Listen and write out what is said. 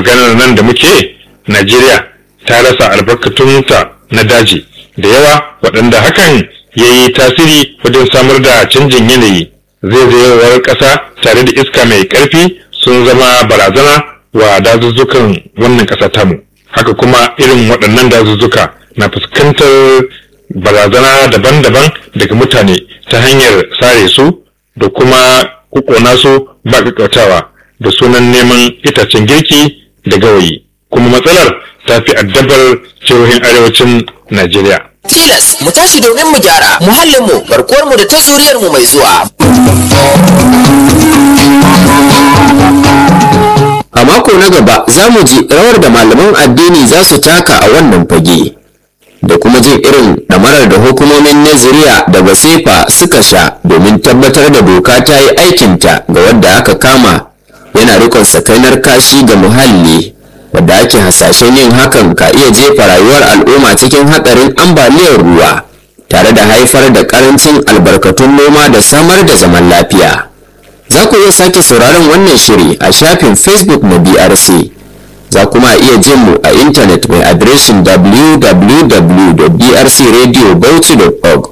maganar nan da muke najeriya ta rasa albarkatunta na daji da yawa waɗanda hakan ya yi tasiri wajen samar da canjin yanayi zaizayewar ƙasa tare da iska mai ƙarfi sun zama barazana wa dazuzzukan wannan ƙasa tamu haka kuma irin waɗannan dazuzzuka na fuskantar barazana daban-daban daga mutane ta hanyar sare su da kuma kukona su ba ƙaƙƙautawa da sunan neman itacen girki da gawayi kuma matsalar ta fi addabar jihohin arewacin najeriya tilas mu tashi domin mu gyara muhallinmu garkuwarmu da ta zuriyarmu mai zuwa A mako na gaba za mu ji rawar da malaman addini za su taka a wannan fage da kuma jin irin ɗamarar da hukumomin Naziriya da Basefa suka sha domin tabbatar da doka ta yi aikinta ga wadda aka kama yana rikon sakainar kashi ga muhalli wadda ake hasashen yin hakan ka iya jefa rayuwar al'umma cikin hatsarin ambaliyar ruwa tare da haifar da ƙarancin albarkatun noma da samar da zaman lafiya. Za ku iya sake sauraron wannan shiri a shafin Facebook na BRC. Za kuma iya jin mu a intanet mai adireshin www.brcradiobauchi.org